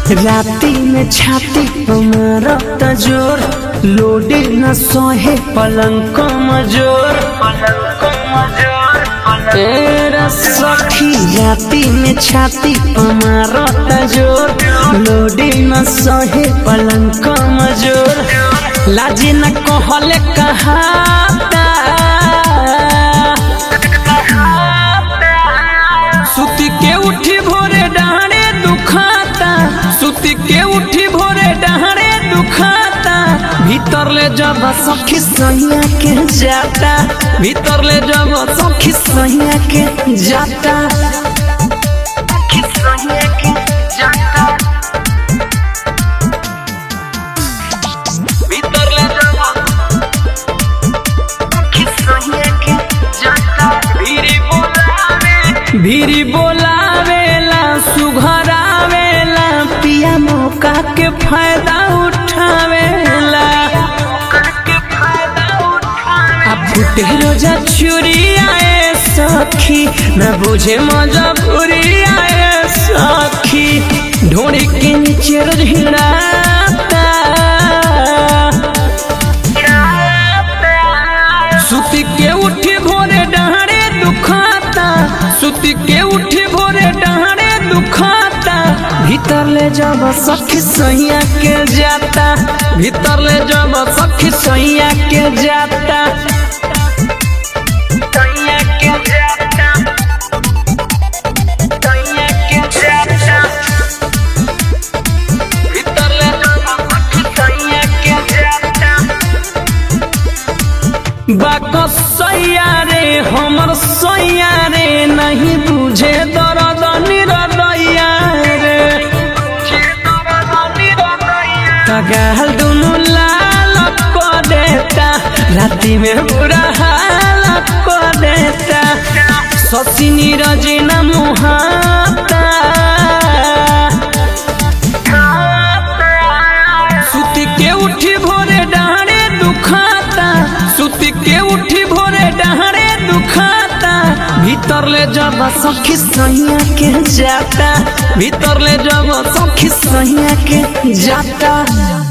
राती में छाती हमारा तजोर लोडे न सोहे पलंग कमजोर तेरा सखी राती में छाती हमारा तजोर लोडे न सोहे पलंग कमजोर लाजे न कहले कहाता सुती के उठी भोरे डहारे दुखाता सुती के उठी भोरे डहारे दुखाता भीतर ले जब सखी सैया के जाता भीतर ले जब सखी सैया के जाता सखी सैया के जाता भीतर ले जब सखी सैया के जाता भीरी बोलावे भीरी बोलावेला सुघरावेला पिया मौका के फायदा उठावेला अब फुटे रोजा छुरी आए सखी न बुझे मजबूरी आए सखी ढोड़ी के नीचे रोज हिड़ाता सुती के उठी भोरे डहारे दुखाता सुती के उठी भोरे डहारे दुखाता भीतर ले जब सखी सैया के जाता भीतर ले जब सखी सैया के जाता सैया के जाता सैया के जाता भीतर ले जब सखी सैया के जाता बाक सैया रे हमर सैया रे नहीं बुझे दर्द निरदैया रे कगाल दुनु लाल को देता राति में बुरा हाल को देता ससी नीरज न मुहाता सुती के उठी भोरे डहारे दुखाता सुती के उठी भोरे डहारे दुखाता भीतर ले जब सखी सैया के जाता भीतर ले जब सखी सैया के जाता